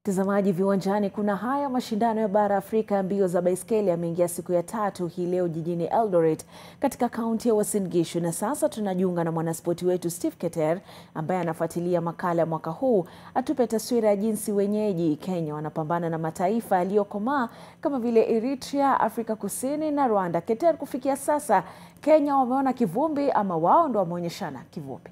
Mtazamaji viwanjani, kuna haya mashindano ya bara Afrika ya mbio za baiskeli yameingia siku ya tatu hii leo jijini Eldoret katika kaunti ya Uasin Gishu, na sasa tunajiunga na mwanaspoti wetu Steve Keter ambaye anafuatilia makala ya mwaka huu, atupe taswira ya jinsi wenyeji Kenya wanapambana na mataifa yaliyokomaa kama vile Eritrea, Afrika Kusini na Rwanda. Keter, kufikia sasa Kenya wameona kivumbi ama wao ndo wameonyeshana kivumbi?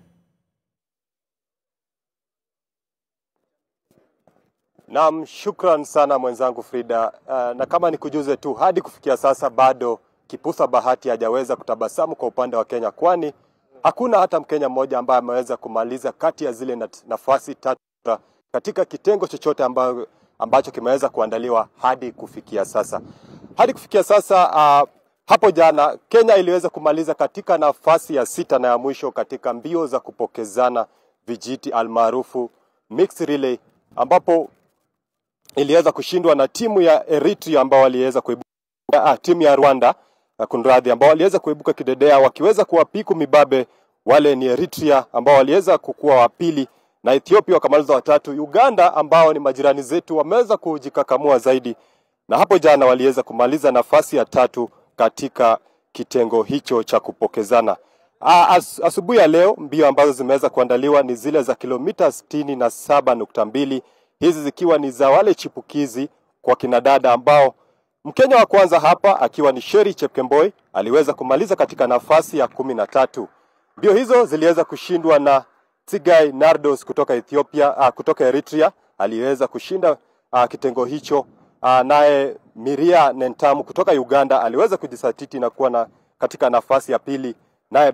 Naam, shukran sana mwenzangu Frida. Uh, na kama nikujuze tu, hadi kufikia sasa bado kipusa bahati hajaweza kutabasamu kwa upande wa Kenya, kwani hakuna hata Mkenya mmoja ambaye ameweza kumaliza kati ya zile nat- nafasi tatu katika kitengo chochote amba, ambacho kimeweza kuandaliwa hadi kufikia sasa. Hadi kufikia sasa uh, hapo jana Kenya iliweza kumaliza katika nafasi ya sita na ya mwisho katika mbio za kupokezana vijiti almaarufu mixed relay ambapo iliweza kushindwa na timu ya Eritrea ambao waliweza kuibuka ah, timu ya Rwanda uh, kunradhi, ambao waliweza kuibuka kidedea wakiweza kuwapiku mibabe wale ni Eritrea ambao waliweza kukua wa pili na Ethiopia wakamaliza watatu. Uganda ambao ni majirani zetu wameweza kujikakamua zaidi, na hapo jana waliweza kumaliza nafasi ya tatu katika kitengo hicho cha kupokezana. Ah, As, asubuhi ya leo mbio ambazo zimeweza kuandaliwa ni zile za kilomita sitini na saba nukta mbili hizi zikiwa ni za wale chipukizi kwa kinadada ambao Mkenya wa kwanza hapa akiwa ni Sheri Chepkemboi aliweza kumaliza katika nafasi ya kumi na tatu. Mbio hizo ziliweza kushindwa na Tsigai Nardos kutoka Ethiopia, uh, kutoka Eritrea aliweza kushinda uh, kitengo hicho. Uh, naye Miria Nentamu kutoka Uganda aliweza kujisatiti na kuwa na katika nafasi ya pili, naye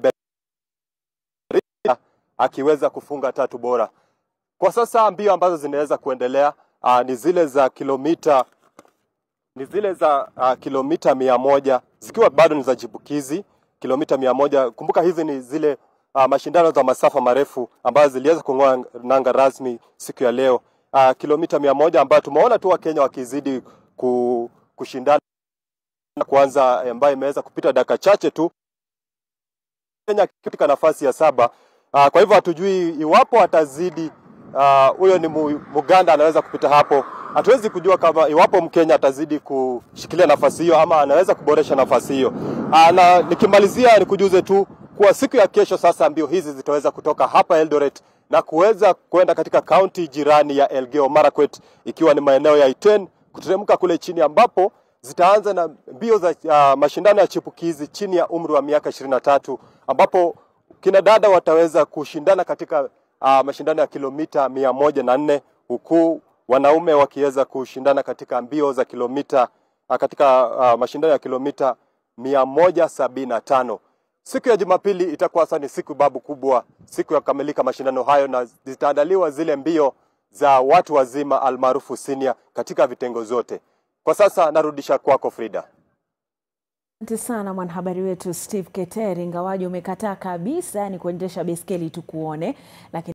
Beria akiweza kufunga tatu bora. Kwa sasa mbio ambazo zinaweza kuendelea uh, ni zile za kilomita ni zile za uh, kilomita mia moja zikiwa bado ni za chipukizi kilomita mia moja. Kumbuka hizi ni zile uh, mashindano za masafa marefu ambazo ziliweza kung'oa nanga rasmi siku ya leo uh, kilomita mia moja ambayo tumeona tu Wakenya wakizidi ku, kushindana kwanza, ambayo imeweza kupita dakika chache tu Kenya katika nafasi ya saba. Uh, kwa hivyo hatujui iwapo atazidi huyo uh, ni mu- Muganda anaweza kupita hapo. Hatuwezi kujua kama iwapo Mkenya atazidi kushikilia nafasi hiyo ama anaweza kuboresha nafasi hiyo. Uh, na nikimalizia nikujuze tu kuwa siku ya kesho sasa mbio hizi zitaweza kutoka hapa Eldoret na kuweza kwenda katika kaunti jirani ya Elgeyo Marakwet ikiwa ni maeneo ya Iten kuteremka kule chini ambapo zitaanza na mbio za uh, mashindano ya chipukizi chini ya umri wa miaka 23 ambapo kina dada wataweza kushindana katika uh, mashindano ya kilomita mia moja na nne huku wanaume wakiweza kushindana katika mbio za kilomita uh, katika uh, mashindano ya kilomita mia moja sabini na tano. Siku ya Jumapili itakuwa sasa ni siku babu kubwa, siku ya kukamilika mashindano hayo, na zitaandaliwa zile mbio za watu wazima almaarufu senior katika vitengo zote. Kwa sasa narudisha kwako Frida. Asante sana mwanahabari wetu Steve Keter, ingawaji umekataa kabisa yani kuendesha baiskeli tukuone, lakini